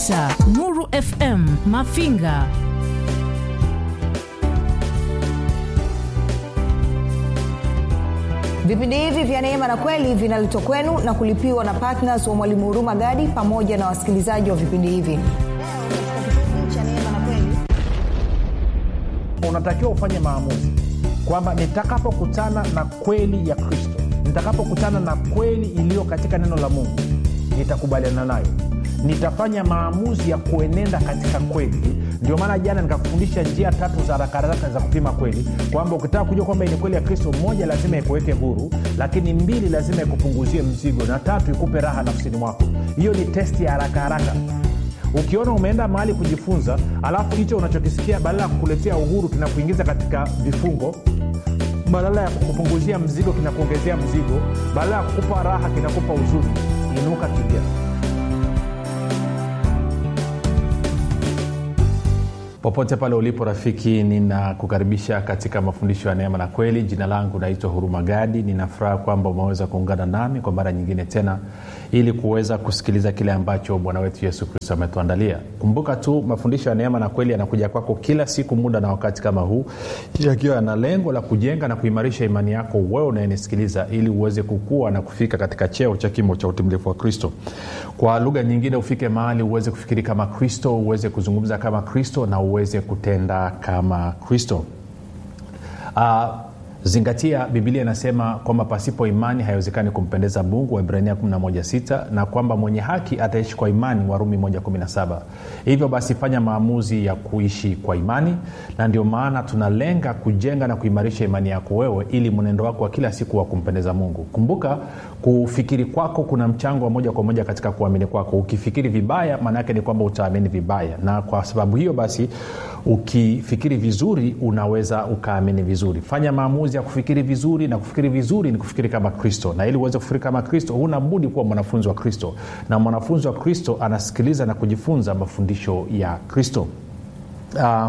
99.9 Nuru FM Mafinga. vipindi hivi vya neema na kweli vinaletwa kwenu na kulipiwa na ptns wa mwalimu huruma gadi pamoja na wasikilizaji wa vipindi hivi unatakiwa ufanye maamuzi kwamba nitakapokutana na kweli ya kristo nitakapokutana na kweli iliyo katika neno la mungu nitakubaliana nayo nitafanya maamuzi ya kuenenda katika kweli ndio maana jana nikakufundisha njia tatu za rakaraka za kupima kweli kwamba ukitaka kujua kwamba ni kweli ya kristo moja lazima ikuweke huru lakini mbili lazima ikupunguzie mzigo na tatu ikupe raha nafsini mwako hiyo ni testi ya haraka haraka ukiona umeenda mahali kujifunza alafu hicho unachokisikia badala ya kukuletea uhuru kinakuingiza katika vifungo badala ya kukupunguzia mzigo kinakuongezea mzigo badala ya kukupa raha kinakupa uzuri inuka kimbia popote pale ulipo rafiki ninakukaribisha katika mafundisho ya neema na kweli jina langu naitwa huruma gadi ninafuraha kwamba umeweza kuungana nami kwa mara nyingine tena ili kuweza kusikiliza kile ambacho bwana wetu yesu kristo ametuandalia kumbuka tu mafundisho ya neema na kweli yanakuja kwako kila siku muda na wakati kama huu yakiwa yana lengo la kujenga na kuimarisha imani yako wewe unayenisikiliza ili uweze kukua na kufika katika cheo cha kimo cha utimilifu wa kristo kwa lugha nyingine ufike mahali uweze kufikiri kama kristo uweze kuzungumza kama kristo na uweze kutenda kama kristo uh, zingatia bibilia inasema kwamba pasipo imani haiwezekani kumpendeza mungu waibrania 116 na kwamba mwenye haki ataishi kwa imani warumi 117 hivyo basi fanya maamuzi ya kuishi kwa imani na ndio maana tunalenga kujenga na kuimarisha imani yako wewe ili mwenendo wako wa kila siku wa kumpendeza mungu kumbuka kufikiri kwako kuna mchango wa moja kwa moja katika kuamini kwako ukifikiri vibaya maana yake ni kwamba utaamini vibaya na kwa sababu hiyo basi ukifikiri vizuri unaweza ukaamini vizuri fanya maamuzi ya kufikiri vizuri na kufikiri vizuri ni kufikiri kama kristo na ili uweze kufikiri kama kristo huna budi kuwa mwanafunzi wa kristo na mwanafunzi wa kristo anasikiliza na kujifunza mafundisho ya kristo uh,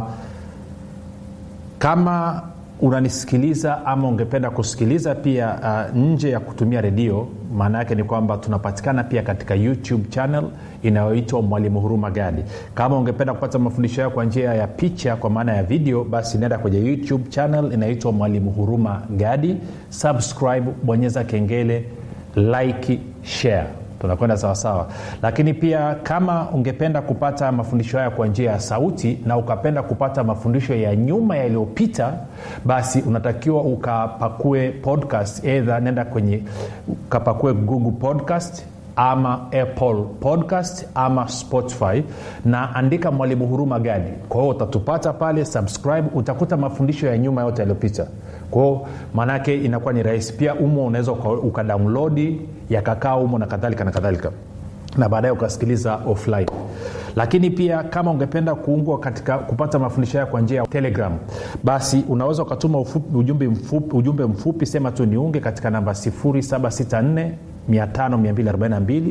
kama unanisikiliza ama ungependa kusikiliza pia uh, nje ya kutumia redio maana yake ni kwamba tunapatikana pia katika youtube channel inayoitwa mwalimu huruma gadi kama ungependa kupata mafundisho yao kwa njia ya picha kwa maana ya video basi nenda kwenye youtube channel inayoitwa mwalimu huruma gadi subscribe bonyeza kengele like share tunakwenda sawasawa lakini pia kama ungependa kupata mafundisho haya kwa njia ya sauti na ukapenda kupata mafundisho ya nyuma yaliyopita basi unatakiwa ukapakue podcast edha nenda kwenye ukapakue google podcast ama apple podcast ama spotify na andika mwalimu huruma gadi kwa hiyo utatupata pale subscribe utakuta mafundisho ya nyuma yote yaliyopita kwao maanaake inakuwa ni rahisi pia umo unaweza ukadownlodi yakakaa umo na kadhalika na kadhalika na baadaye ukasikiliza offline lakini pia kama ungependa kuungwa katika kupata mafundisho hayo kwa njia ya telegram basi unaweza ukatuma ufupi, ujumbe, mfupi, ujumbe mfupi sema tu niunge katika namba 764 5242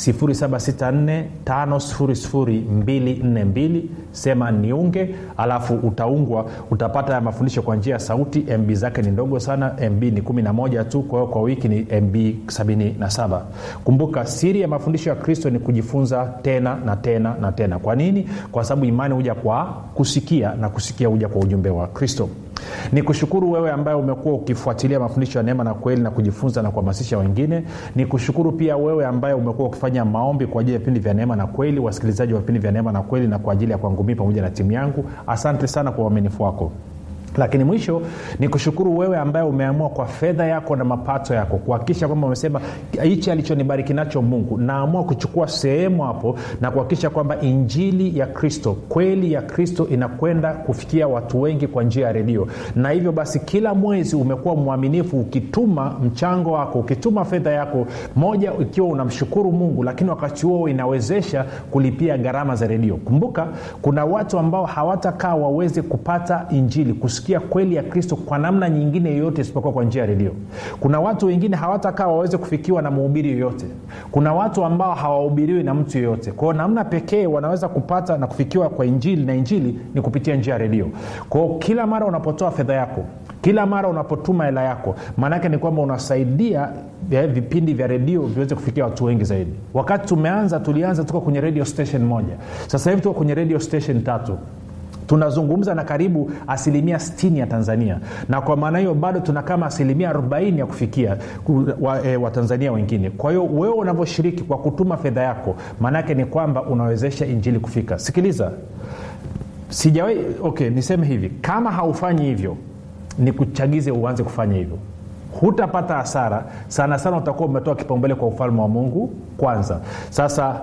7645242 sema niunge alafu utaungwa utapata mafundisho kwa njia ya sauti mb zake ni ndogo sana mb ni 11 tu kwa hiyo kwa wiki ni mb 77 kumbuka siri ya mafundisho ya kristo ni kujifunza tena na tena na tena kwa nini kwa sababu imani huja kwa kusikia na kusikia huja kwa ujumbe wa kristo ni kushukuru wewe ambaye umekuwa ukifuatilia mafundisho ya neema na kweli na kujifunza na kuhamasisha wengine ni kushukuru pia wewe ambaye umekuwa ukifanya maombi kwa ajili ya vipindi vya neema na kweli wasikilizaji wa vipindi vya neema na kweli na kwa ajili ya kwangu mii pamoja na timu yangu asante sana kwa uaminifu wako lakini mwisho ni kushukuru wewe ambaye umeamua kwa fedha yako na mapato yako kuhakikisha kwamba umesema hichi alichonibariki nacho mungu naamua kuchukua sehemu hapo na kuhakikisha kwamba injili ya kristo kweli ya kristo inakwenda kufikia watu wengi kwa njia ya redio na hivyo basi kila mwezi umekuwa mwaminifu ukituma mchango wako ukituma fedha yako moja ikiwa unamshukuru mungu lakini wakati huo inawezesha kulipia gharama za redio kumbuka kuna watu ambao hawatakaa waweze kupata injili kusikia kweli ya kristo kwa namna nyingine yoyote isipokuwa kwa njia ya redio kuna watu wengine hawatakaa waweze kufikiwa na mhubiri yoyote kuna watu ambao hawahubiriwi na mtu yoyote kwao namna pekee wanaweza kupata na kufikiwa kwa injili na injili ni kupitia njia ya redio kwao kila mara unapotoa fedha yako kila mara unapotuma hela yako maanaake ni kwamba unasaidia eh, vipindi vya redio viweze kufikia watu wengi zaidi wakati tumeanza tulianza tuko kwenye radio station moja sasa hivi tuko kwenye radio station tatu tunazungumza na karibu asilimia 60 ya tanzania na kwa maana hiyo bado tuna kama asilimia 40 ya kufikia watanzania wa, e, wengine kwa hiyo wewe unavyoshiriki kwa kutuma fedha yako maanaake ni kwamba unawezesha injili kufika sikiliza sijawai okay niseme hivi kama haufanyi hivyo ni kuchagize uanze kufanya hivyo hutapata hasara sana sana utakuwa umetoa kipaumbele kwa ufalme wa mungu kwanza sasa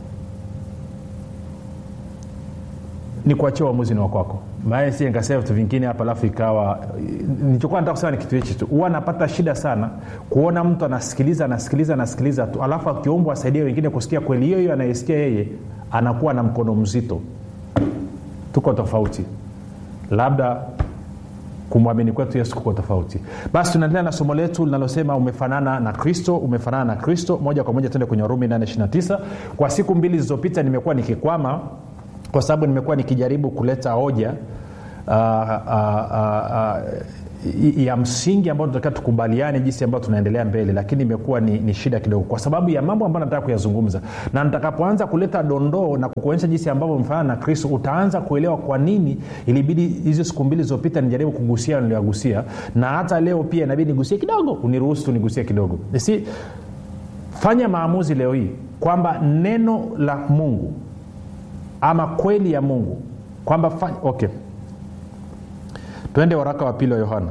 ni kuachia uamuzi ni wakwako maana si nikasema vitu vingine hapa alafu ikawa nilichokuwa nataka kusema ni kitu hichi tu huwa napata shida sana kuona mtu anasikiliza anasikiliza anasikiliza tu alafu akiombwa asaidie wengine kusikia kweli hiyo hiyo anayesikia yeye anakuwa na mkono mzito tuko tofauti labda kumwamini kwetu yesu kuko tofauti basi tunaendelea na somo letu linalosema umefanana na kristo umefanana na kristo moja kwa moja tuende kwenye warumi 829 kwa siku mbili zilizopita nimekuwa nikikwama kwa sababu nimekuwa nikijaribu kuleta hoja uh, uh, uh, uh, ya msingi ambayo tunatakiwa tukubaliane jinsi ambayo tunaendelea mbele lakini imekuwa ni, ni shida kidogo kwa sababu ya mambo ambayo nataka kuyazungumza na nitakapoanza kuleta dondoo na kukuonyesha jinsi ambavyo mfanana na kristo utaanza kuelewa kwa nini ilibidi hizo siku mbili zilizopita nijaribu kugusia niliyogusia na hata leo pia inabidi nigusie kidogo uniruhusu tu nigusie kidogo si fanya maamuzi leo hii kwamba neno la mungu ama kweli ya mungu kwamba fa- okay twende waraka wa pili wa yohana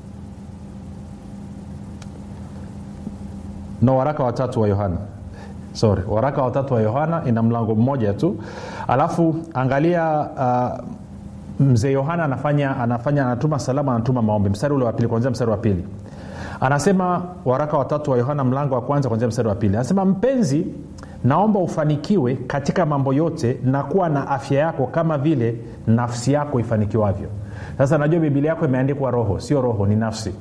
no waraka watatu wa yohana sorry waraka watatu wa yohana ina mlango mmoja tu alafu angalia uh, mzee yohana anafanya anafanya anatuma salamu anatuma maombi mstari ule wa pili kwanzia mstari wa pili anasema waraka watatu wa yohana mlango wa kwanza kwanzia mstari wa pili anasema mpenzi naomba ufanikiwe katika mambo yote na kuwa na afya yako kama vile nafsi yako ifanikiwavyo sasa najua bibilia yako imeandikwa roho sio roho ni nafsi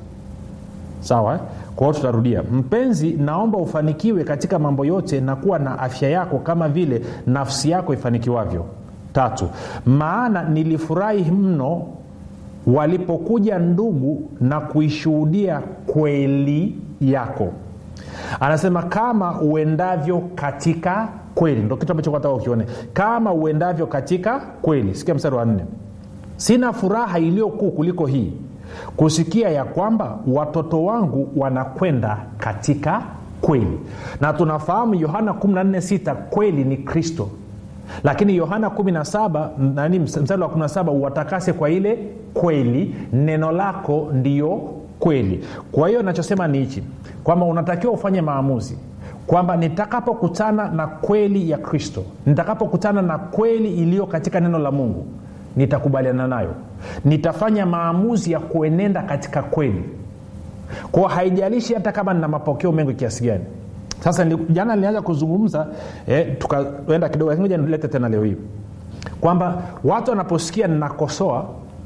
sawa eh? kwa hiyo tutarudia mpenzi naomba ufanikiwe katika mambo yote na kuwa na afya yako kama vile nafsi yako ifanikiwavyo tatu maana nilifurahi mno walipokuja ndugu na kuishuhudia kweli yako anasema kama uendavyo katika kweli ndo kitu ambacho nataka ukione kama uendavyo katika kweli sikia mstari wa nne sina furaha iliyokuu kuliko hii kusikia ya kwamba watoto wangu wanakwenda katika kweli na tunafahamu yohana 146 kweli ni kristo lakini yohana 17 nani mstari wa 17 uwatakase kwa ile kweli neno lako ndiyo kweli kwa hiyo nachosema ni hichi kwamba unatakiwa ufanye maamuzi kwamba nitakapokutana na kweli ya kristo nitakapokutana na kweli iliyo katika neno la mungu nitakubaliana nayo nitafanya maamuzi ya kuenenda katika kweli kwao haijalishi hata kama nina mapokeo mengi kiasi gani sasa jana nilianza kuzungumza eh, tukaenda kidogo lakini nilete tena leo hii kwamba watu wanaposikia ninakosoa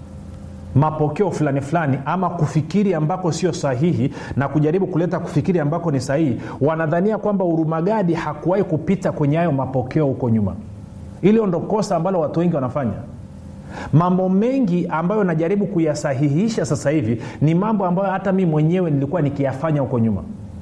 mapokeo fulani fulani ama kufikiri ambako sio sahihi na kujaribu kuleta kufikiri ambako ni sahihi wanadhania kwamba urumagadi hakuwahi kupita kwenye hayo mapokeo huko nyuma hilo ndo kosa ambalo watu wengi wanafanya mambo mengi ambayo najaribu kuyasahihisha sasa hivi ni mambo ambayo hata mi mwenyewe nilikuwa nikiyafanya huko nyuma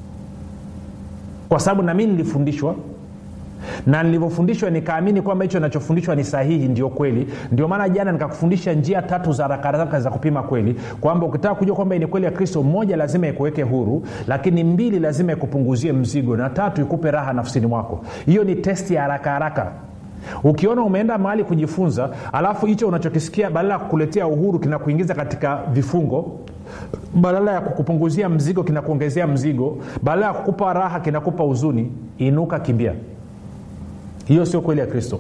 kwa sababu nami nilifundishwa na nilivyofundishwa nikaamini kwamba hicho nachofundishwa ni sahihi ndio kweli ndio maana jana nikakufundisha njia tatu za rakaraka za kupima kweli kwamba ukitaka kujua kwamba ni kweli ya kristo moja lazima ikuweke huru lakini mbili lazima ikupunguzie mzigo na tatu ikupe raha nafsini mwako hiyo ni testi ya haraka haraka ukiona umeenda mahali kujifunza alafu hicho unachokisikia badala ya kukuletea uhuru kinakuingiza katika vifungo badala ya kukupunguzia mzigo kinakuongezea mzigo badala ya kukupa raha kinakupa huzuni inuka kimbia hiyo sio kweli ya kristo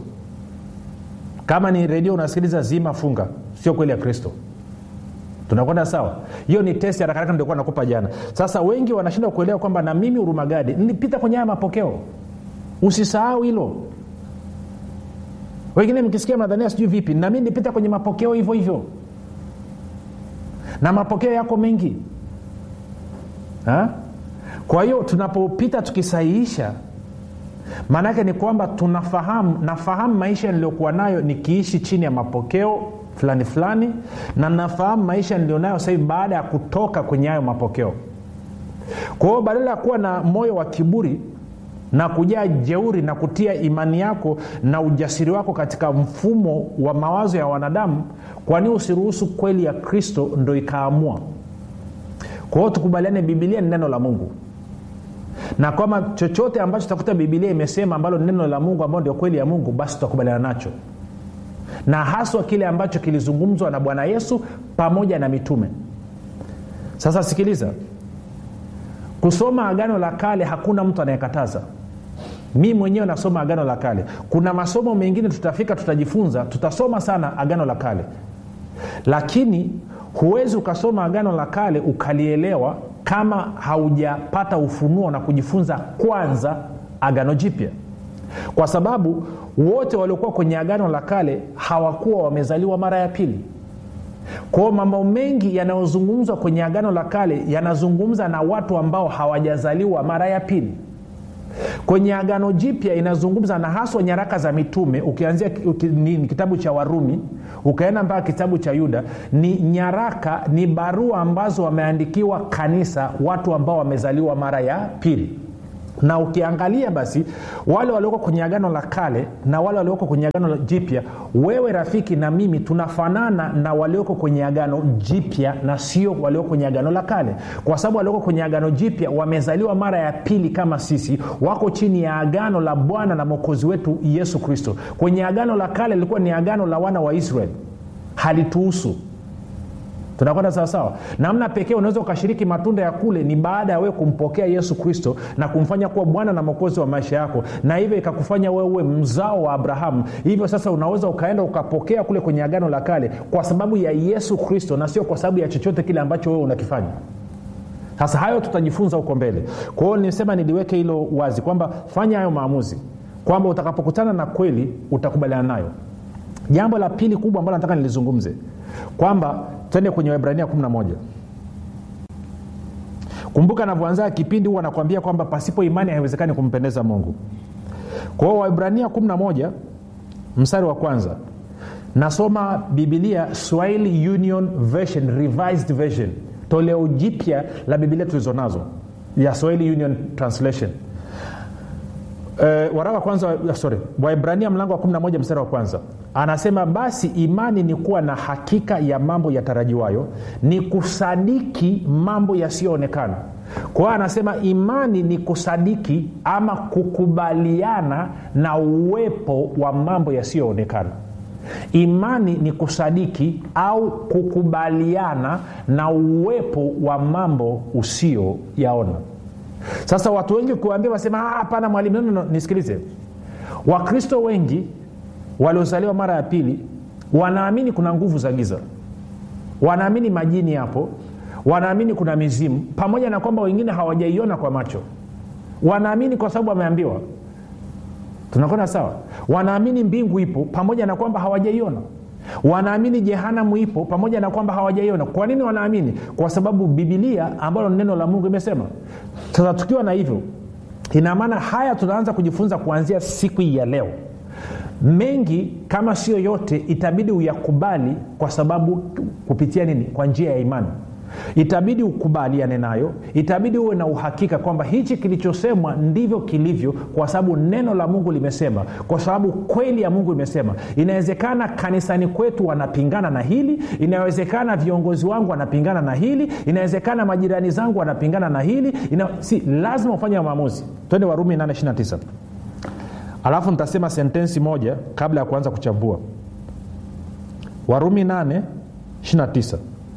kama ni redio unasikiliza zima funga sio kweli ya kristo tunakwenda sawa hiyo ni testi harakaraka ndokuwa nakupa jana sasa wengi wanashindwa kuelewa kwamba na mimi urumagadi nilipita kwenye haya mapokeo usisahau hilo wengine mkisikia mnadhania sijui vipi nami nilipita kwenye mapokeo hivyo hivyo na mapokeo yako mengi ha? kwa hiyo tunapopita tukisahihisha maanaake ni kwamba tunafahamu nafahamu maisha niliyokuwa nayo nikiishi chini ya mapokeo fulani fulani na nafahamu maisha nilionayo sasa hivi baada ya kutoka kwenye hayo mapokeo kwa hiyo badala ya kuwa na moyo wa kiburi na kujaa jeuri na kutia imani yako na ujasiri wako katika mfumo wa mawazo ya wanadamu kwani usiruhusu kweli ya kristo ndo ikaamua kwa hiyo tukubaliane bibilia ni neno la mungu na kwamba chochote ambacho takuta bibilia imesema ambalo ni neno la mungu ambalo ndio kweli ya mungu basi tutakubaliana nacho na haswa kile ambacho kilizungumzwa na bwana yesu pamoja na mitume sasa sikiliza kusoma agano la kale hakuna mtu anayekataza mi mwenyewe nasoma agano la kale kuna masomo mengine tutafika tutajifunza tutasoma sana agano la kale lakini huwezi ukasoma agano la kale ukalielewa kama haujapata ufunuo na kujifunza kwanza agano jipya kwa sababu wote waliokuwa kwenye agano la kale hawakuwa wamezaliwa mara ya pili kwao mambo mengi yanayozungumzwa kwenye agano la kale yanazungumza na watu ambao hawajazaliwa mara ya pili kwenye agano jipya inazungumza na haswa nyaraka za mitume ukianzia uki, ni, ni kitabu cha warumi ukaenda mpaka kitabu cha yuda ni nyaraka ni barua ambazo wameandikiwa kanisa watu ambao wamezaliwa mara ya pili na ukiangalia basi wale walioko kwenye agano la kale na wale walioko kwenye agano jipya wewe rafiki na mimi tunafanana na walioko kwenye agano jipya na sio walioko kwenye agano la kale kwa sababu walioko kwenye agano jipya wamezaliwa mara ya pili kama sisi wako chini ya agano la bwana na mwokozi wetu yesu kristo kwenye agano la kale lilikuwa ni agano la wana wa israeli halituhusu tunakwenda sawasawa namna pekee unaweza ukashiriki matunda ya kule ni baada ya wewe kumpokea yesu kristo na kumfanya kuwa bwana na mwokozi wa maisha yako na hivyo ikakufanya wewe uwe mzao wa abrahamu hivyo sasa unaweza ukaenda ukapokea kule kwenye agano la kale kwa sababu ya yesu kristo na sio kwa sababu ya chochote kile ambacho wewe unakifanya sasa hayo tutajifunza huko mbele kwa hiyo nisema niliweke hilo wazi kwamba fanya hayo maamuzi kwamba utakapokutana na kweli utakubaliana nayo jambo la pili kubwa ambalo nataka nilizungumze kwamba twende kwenye waibrania 11 kumbuka anavyoanzaa kipindi huwa anakuambia kwamba pasipo imani haiwezekani kumpendeza mungu kwa hiyo waibrania 11 mstari wa kwanza nasoma bibilia swahili union version revised version toleo jipya la bibilia tulizonazo ya swahili union translation Uh, waraka kwanza sorry waibrania mlango wa 11 mstari wa kwanza anasema basi imani ni kuwa na hakika ya mambo yatarajiwayo ni kusadiki mambo yasiyoonekana kwa hiyo anasema imani ni kusadiki ama kukubaliana na uwepo wa mambo yasiyoonekana imani ni kusadiki au kukubaliana na uwepo wa mambo usiyoyaona sasa watu wengi kuambia wasema hapana mwalimu no, no, nisikilize wakristo wengi waliozaliwa mara ya pili wanaamini kuna nguvu za giza wanaamini majini yapo wanaamini kuna mizimu pamoja na kwamba wengine hawajaiona kwa macho wanaamini kwa sababu wameambiwa tunakwenda sawa wanaamini mbingu ipo pamoja na kwamba hawajaiona wanaamini jehanamu ipo pamoja na kwamba hawajaiona kwa nini wanaamini kwa sababu bibilia ambalo neno la mungu imesema sasa tukiwa na hivyo ina maana haya tunaanza kujifunza kuanzia siku hii ya leo mengi kama sio yote itabidi uyakubali kwa sababu kupitia nini kwa njia ya imani itabidi ukubaliane nayo itabidi uwe na uhakika kwamba hichi kilichosemwa ndivyo kilivyo kwa sababu neno la mungu limesema kwa sababu kweli ya mungu imesema inawezekana kanisani kwetu wanapingana na hili inawezekana viongozi wangu wanapingana na hili inawezekana majirani zangu wanapingana na hili ina, si lazima ufanye maamuzi twende warumi 829 alafu nitasema sentensi moja kabla ya kuanza kuchambua warumi 829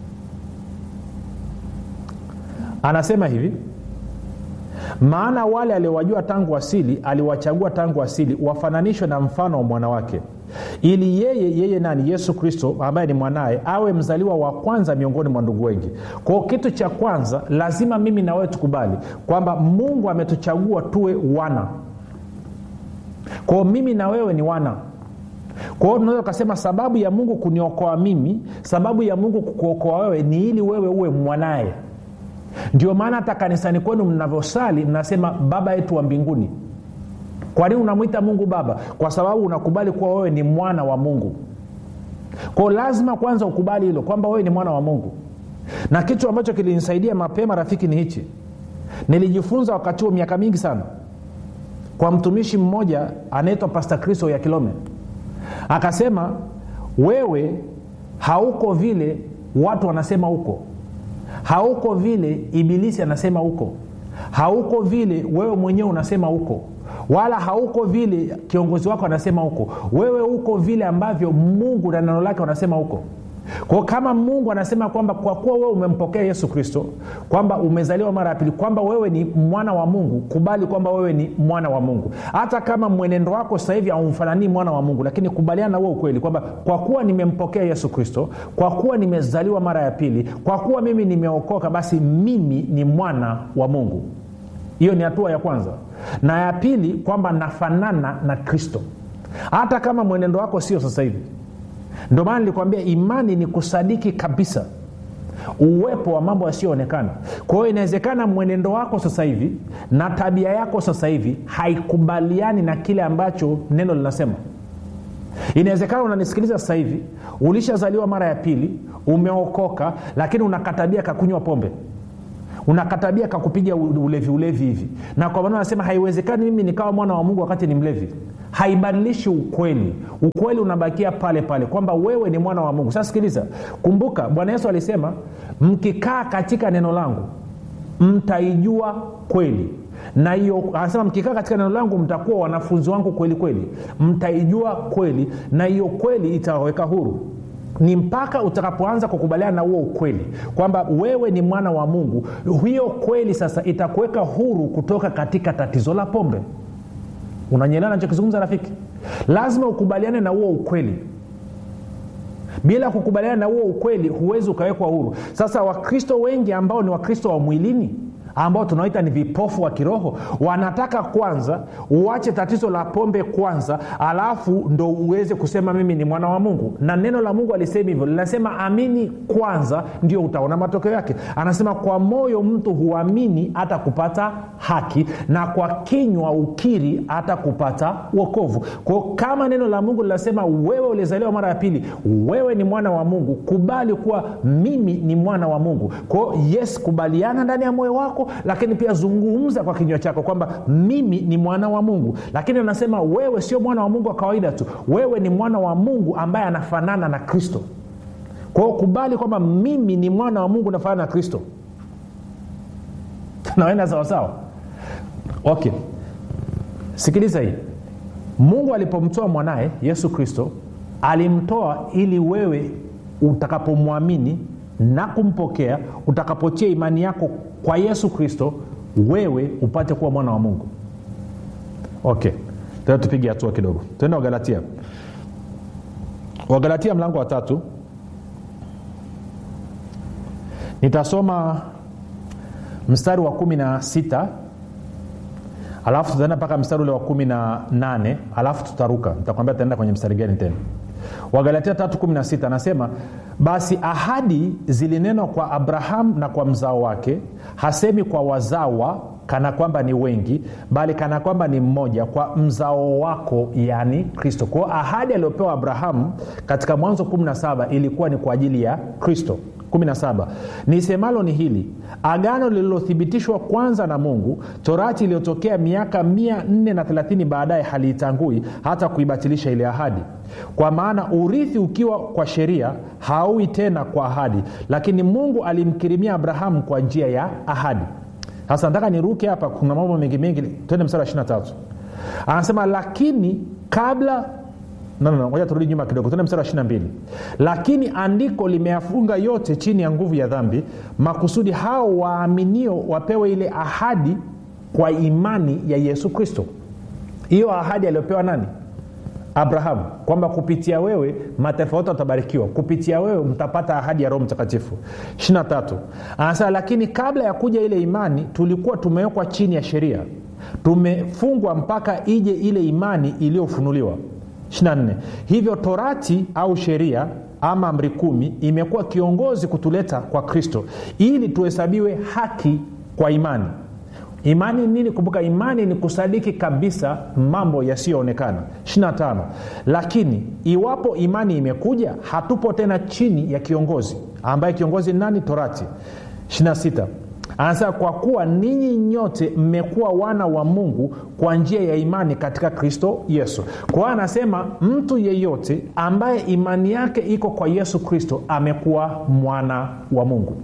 anasema hivi maana wale aliowajua tangu asili aliwachagua tangu asili wafananishwe na mfano wa mwanawake ili yeye yeye nani yesu kristo ambaye ni mwanaye awe mzaliwa wa kwanza miongoni mwa ndugu wengi kwao kitu cha kwanza lazima mimi na wewe tukubali kwamba mungu ametuchagua tuwe wana kwao mimi na wewe ni wana kwa hiyo tunaweza ukasema sababu ya mungu kuniokoa mimi sababu ya mungu kukuokoa wewe ni ili wewe uwe mwanaye ndio maana hata kanisani kwenu mnavyosali mnasema baba yetu wa mbinguni kwa nini unamwita mungu baba kwa sababu unakubali kuwa wewe ni mwana wa mungu kwao lazima kwanza ukubali hilo kwamba wewe ni mwana wa mungu na kitu ambacho kilinisaidia mapema rafiki ni hichi nilijifunza wakati huo miaka mingi sana kwa mtumishi mmoja anaitwa pasta kristo ya kilome akasema wewe hauko vile watu wanasema huko hauko vile ibilisi anasema huko hauko vile wewe mwenyewe unasema huko wala hauko vile kiongozi wako anasema huko wewe uko vile ambavyo mungu na neno lake wanasema huko kwao kama mungu anasema kwamba kwa kuwa wewe umempokea yesu kristo kwamba umezaliwa mara ya pili kwamba wewe ni mwana wa mungu kubali kwamba wewe ni mwana wa mungu hata kama mwenendo wako sasa hivi haumfananii mwana wa mungu lakini kubaliana na huo ukweli kwamba kwa kuwa nimempokea yesu kristo kwa kuwa nimezaliwa mara ya pili kwa kuwa mimi nimeokoka basi mimi ni mwana wa mungu hiyo ni hatua ya kwanza na ya pili kwamba nafanana na kristo hata kama mwenendo wako sio sasa hivi ndio maana nilikwambia imani ni kusadiki kabisa uwepo wa mambo yasiyoonekana kwa hiyo inawezekana mwenendo wako sasa hivi na tabia yako sasa hivi haikubaliani na kile ambacho neno linasema inawezekana unanisikiliza sasa hivi ulishazaliwa mara ya pili umeokoka lakini unakatabia kakunywa pombe unakatabia kakupiga ulevi ulevi hivi na kwa maana anasema haiwezekani mimi nikawa mwana wa mungu wakati ni mlevi haibadilishi ukweli ukweli unabakia pale pale kwamba wewe ni mwana wa mungu sasa sikiliza kumbuka bwana yesu alisema mkikaa katika neno langu mtaijua kweli na hiyo anasema mkikaa katika neno langu mtakuwa wanafunzi wangu kweli kweli mtaijua kweli na hiyo kweli itawaweka huru ni mpaka utakapoanza kukubaliana na huo ukweli kwamba wewe ni mwana wa mungu hiyo kweli sasa itakuweka huru kutoka katika tatizo la pombe unanyelewa nachokizungumza rafiki lazima ukubaliane na huo ukweli bila kukubaliana na huo ukweli huwezi ukawekwa huru sasa wakristo wengi ambao ni wakristo wa mwilini ambao tunaoita ni vipofu wa kiroho wanataka kwanza uache tatizo la pombe kwanza alafu ndo uweze kusema mimi ni mwana wa mungu na neno la mungu alisema hivyo linasema amini kwanza ndio utaona matokeo yake anasema kwa moyo mtu huamini hata kupata haki na kwa kinywa ukiri hata kupata wokovu kwao kama neno la mungu linasema wewe ulizaliwa mara ya pili wewe ni mwana wa mungu kubali kuwa mimi ni mwana wa mungu kwao yes kubaliana ndani ya moyo wako lakini pia zungumza kwa kinywa chako kwamba mimi ni mwana wa mungu lakini anasema wewe sio mwana wa mungu wa kawaida tu wewe ni mwana wa mungu ambaye anafanana na kristo kwao kubali kwamba mimi ni mwana wa mungu nafanana na kristo naenda sawasawa okay sikiliza hii mungu alipomtoa mwanaye yesu kristo alimtoa ili wewe utakapomwamini na kumpokea utakapotia imani yako kwa yesu kristo wewe upate kuwa mwana wa mungu okay tena tupige hatua kidogo tuende wagalatia wagalatia mlango wa tatu nitasoma mstari wa kumi na sita alafu tutaenda mpaka mstari ule wa kumi na nane alafu tutaruka nitakwambia tutaenda kwenye mstari gani tena wagalatia 316 anasema basi ahadi zilinenwa kwa abrahamu na kwa mzao wake hasemi kwa wazawa kana kwamba ni wengi bali kana kwamba ni mmoja kwa mzao wako yani kristo kwao ahadi aliyopewa abrahamu katika mwanzo 17 ilikuwa ni kwa ajili ya kristo 17 nisemalo ni hili agano lililothibitishwa kwanza na mungu torati iliyotokea miaka 430 baadaye haliitangui hata kuibatilisha ile ahadi kwa maana urithi ukiwa kwa sheria hauwi tena kwa ahadi lakini mungu alimkirimia abrahamu kwa njia ya ahadi sasa nataka niruke hapa kuna mambo mengi mengi twende msara wa 23 anasema lakini kabla no, no, no, ngoja turudi nyuma kidogo tuende mstari wa 22 lakini andiko limeyafunga yote chini ya nguvu ya dhambi makusudi hao waaminio wapewe ile ahadi kwa imani ya yesu kristo hiyo ahadi aliyopewa nani abrahamu kwamba kupitia wewe mataifa yote watabarikiwa kupitia wewe mtapata ahadi ya roho mtakatifu 23 anasema lakini kabla ya kuja ile imani tulikuwa tumewekwa chini ya sheria tumefungwa mpaka ije ile imani iliyofunuliwa 24 hivyo torati au sheria ama amri kumi imekuwa kiongozi kutuleta kwa kristo ili tuhesabiwe haki kwa imani imani ni nini kumbuka imani ni kusadiki kabisa mambo yasiyoonekana 25 lakini iwapo imani imekuja hatupo tena chini ya kiongozi ambaye kiongozi ni nani torati 26 anasema kwa kuwa ninyi nyote mmekuwa wana wa mungu kwa njia ya imani katika kristo yesu kwa hiyo anasema mtu yeyote ambaye imani yake iko kwa yesu kristo amekuwa mwana wa mungu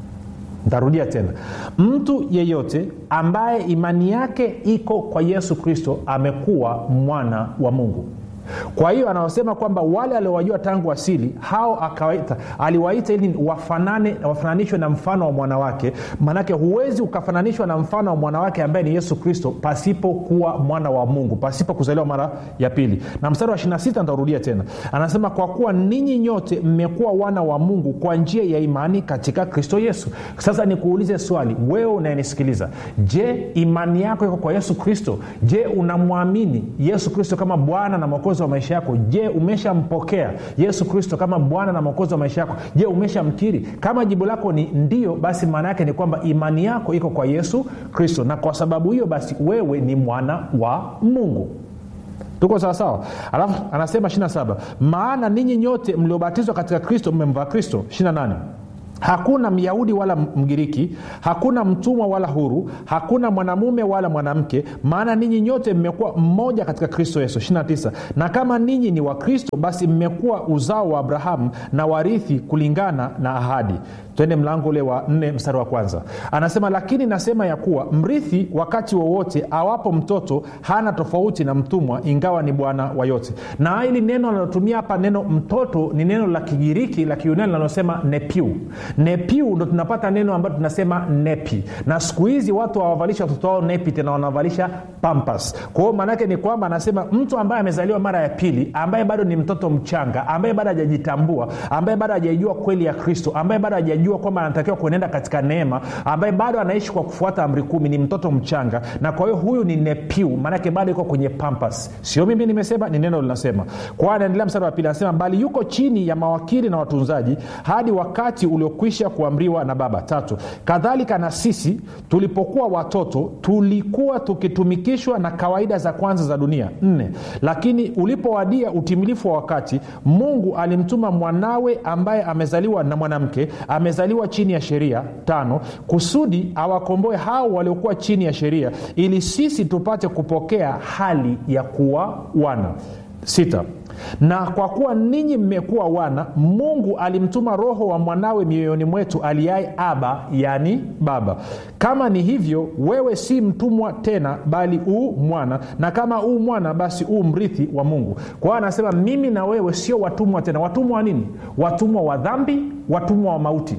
ntarudia tena mtu yeyote ambaye imani yake iko kwa yesu kristo amekuwa mwana wa mungu kwa hiyo anaosema kwamba wale aliowajua tangu asili hao akawaita aliwaita ili wafanane wafananishwe na mfano wa mwanawake maanake huwezi ukafananishwa na mfano wa mwanawake ambaye ni yesu kristo pasipokuwa mwana wa mungu pasipo kuzaliwa mara ya pili na mstari wa 26 ntarudia tena anasema kwa kuwa ninyi nyote mmekuwa wana wa mungu kwa njia ya imani katika kristo yesu sasa nikuulize swali wewe unayenisikiliza je imani yako iko kwa yesu kristo je unamwamini yesu kristo kama bwana na mwokozi wa maisha yako je umeshampokea yesu kristo kama bwana na mwokozi wa maisha yako je umeshamkiri kama jibu lako ni ndio basi maana yake ni kwamba imani yako iko kwa yesu kristo na kwa sababu hiyo basi wewe ni mwana wa mungu tuko sawasawa alafu anasema 27 maana ninyi nyote mliobatizwa katika kristo mmemvaa kristo 28 hakuna myahudi wala mgiriki hakuna mtumwa wala huru hakuna mwanamume wala mwanamke maana ninyi nyote mmekuwa mmoja katika kristo yesu 29 na kama ninyi ni wakristo basi mmekuwa uzao wa abrahamu na warithi kulingana na ahadi twende mlango ule wa nne mstari wa kwanza anasema lakini nasema ya kuwa mrithi wakati wowote awapo mtoto hana tofauti na mtumwa ingawa ni bwana wa yote na hili neno analotumia hapa neno mtoto ni neno la kigiriki la kiunani linalosema nepiu nepiu ndo tunapata neno ambayo tunasema nepi na siku hizi watu hawavalisha watoto wao nepi tena wanavalisha pampas kwa hiyo maanaake ni kwamba anasema mtu ambaye amezaliwa mara ya pili ambaye bado ni mtoto mchanga ambaye bado hajajitambua ambaye bado hajaijua kweli ya kristo ambaye bado hajajua kwamba anatakiwa kuenenda katika neema ambaye bado anaishi kwa kufuata amri kumi ni mtoto mchanga na kwa hiyo huyu ni nepiu maanake bado iko kwenye pampas sio mimi nimesema ni neno linasema kwa hiyo anaendelea mstari wa pili anasema bali yuko chini ya mawakili na watunzaji hadi wakati uliokwisha kuamriwa na baba tatu kadhalika na sisi tulipokuwa watoto tulikuwa tukitumikishwa na kawaida za kwanza za dunia nne lakini ulipowadia utimilifu wa wakati mungu alimtuma mwanawe ambaye amezaliwa na mwanamke amezaliwa chini ya sheria tano kusudi awakomboe hao waliokuwa chini ya sheria ili sisi tupate kupokea hali ya kuwa wana sita na kwa kuwa ninyi mmekuwa wana mungu alimtuma roho wa mwanawe mioyoni mwetu aliaye aba yani baba kama ni hivyo wewe si mtumwa tena bali uu mwana na kama uu mwana basi uu mrithi wa mungu kwa hiyo anasema mimi na wewe sio watumwa tena watumwa wa nini watumwa wa dhambi watumwa wa mauti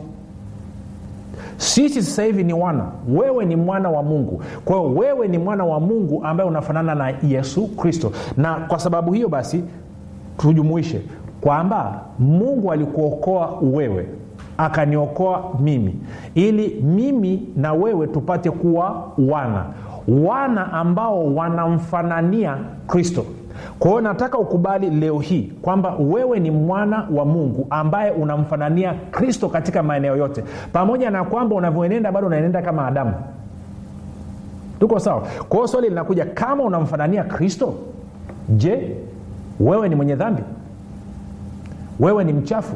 sisi sasa hivi ni wana wewe ni mwana wa mungu kwa hiyo wewe ni mwana wa mungu ambaye unafanana na yesu kristo na kwa sababu hiyo basi tujumuishe kwamba mungu alikuokoa wewe akaniokoa mimi ili mimi na wewe tupate kuwa wana wana ambao wanamfanania kristo kwa hiyo nataka ukubali leo hii kwamba wewe ni mwana wa mungu ambaye unamfanania kristo katika maeneo yote pamoja na kwamba unavyoenenda bado unaenenda kama adamu tuko sawa kwa hiyo swali linakuja kama unamfanania kristo je wewe ni mwenye dhambi wewe ni mchafu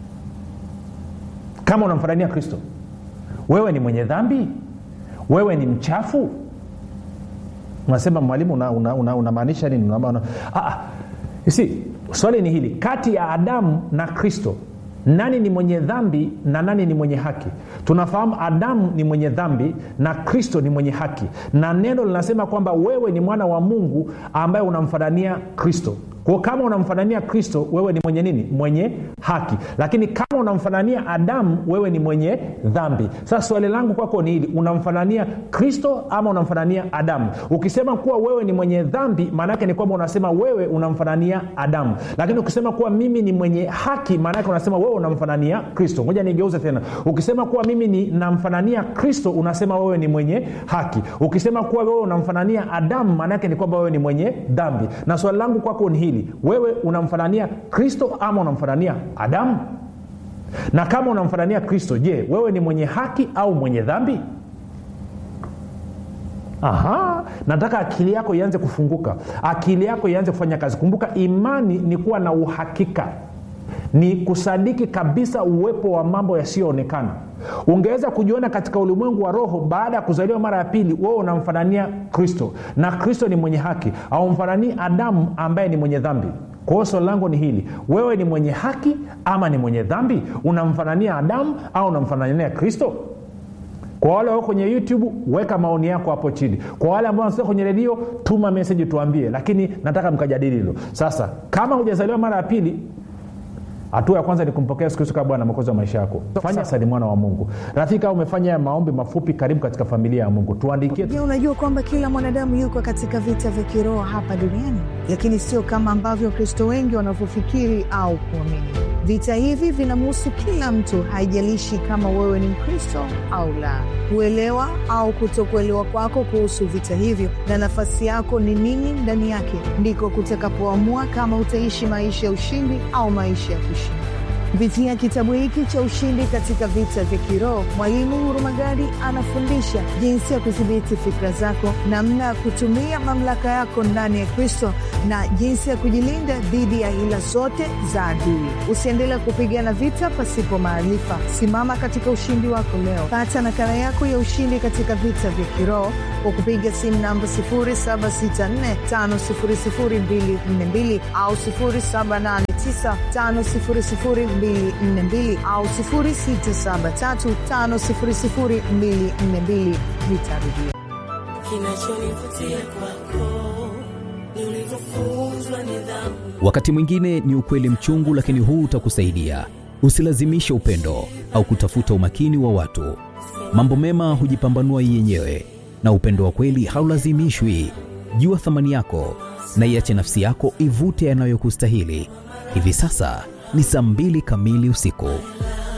kama unamfanania kristo wewe ni mwenye dhambi wewe ni mchafu unasema mwalimu unamaanisha una, una, una nini una, una, ah, si swali ni hili kati ya adamu na kristo nani ni mwenye dhambi na nani ni mwenye haki tunafahamu adamu ni mwenye dhambi na kristo ni mwenye haki na neno linasema kwamba wewe ni mwana wa mungu ambaye unamfanania kristo kwao kama unamfanania kristo wewe ni mwenye nini mwenye haki lakini kama unamfanania adamu wewe ni mwenye dhambi sasa swali langu kwako ni hili unamfanania kristo ama unamfanania adamu ukisema kuwa wewe ni mwenye dhambi maanaake ni kwamba unasema wewe unamfanania adamu lakini ukisema kuwa mimi ni mwenye haki maanaake unasema wewe unamfanania kristo moja nigeuze tena ukisema kuwa mimi ni namfanania kristo unasema wewe ni mwenye haki ukisema kuwa wewe unamfanania adamu maanaake ni kwamba wewe ni mwenye dhambi na swali langu kwako ni hili wewe unamfanania kristo ama unamfanania adamu na kama unamfanania kristo je wewe ni mwenye haki au mwenye dhambi Aha, nataka akili yako ianze kufunguka akili yako ianze kufanya kazi kumbuka imani ni kuwa na uhakika ni kusadiki kabisa uwepo wa mambo yasiyoonekana ungeweza kujiona katika ulimwengu wa roho baada ya kuzaliwa mara ya pili wewe unamfanania kristo na kristo ni mwenye haki aumfananii adamu ambaye ni mwenye dhambi kwa hiyo swali langu ni hili wewe ni mwenye haki ama ni mwenye dhambi unamfanania adamu au unamfanania kristo kwa wale wao kwenye youtube weka maoni yako hapo chini kwa wale ambao wanasikia kwenye redio tuma meseji tuambie lakini nataka mkajadili hilo sasa kama hujazaliwa mara ya pili hatua ya kwanza ni kumpokea yesu kristo kama bwana mokozi wa maisha yako fanya sasa ni mwana wa mungu rafiki au umefanya haya maombi mafupi karibu katika familia ya mungu tuandikie je unajua kwamba kila mwanadamu yuko katika vita vya kiroho hapa duniani lakini sio kama ambavyo wakristo wengi wanavyofikiri au kuamini vita hivi vinamhusu kila mtu haijalishi kama wewe ni mkristo au la kuelewa au kutokuelewa kwako kuhusu vita hivyo na nafasi yako ni nini ndani yake ndiko kutakapoamua kama utaishi maisha ya ushindi au maisha ya kushinda kupitia kitabu hiki cha ushindi katika vita vya kiroho mwalimu hurumagadi anafundisha jinsi ya kudhibiti fikra zako namna ya kutumia mamlaka yako ndani ya kristo na jinsi ya kujilinda dhidi ya hila zote za adui usiendelee kupigana vita pasipo maarifa simama katika ushindi wako leo pata nakala yako ya ushindi katika vita vya kiroho kwa kupiga simu namba 7645242 au 7895242 au 6735242 nitarudia kinachonivutia kwako ni ulivyofunzwa nidhamu wakati mwingine ni ukweli mchungu lakini huu utakusaidia usilazimishe upendo au kutafuta umakini wa watu mambo mema hujipambanua yenyewe na upendo wa kweli haulazimishwi jua thamani yako na iache nafsi yako ivute yanayokustahili hivi sasa ni saa mbili kamili usiku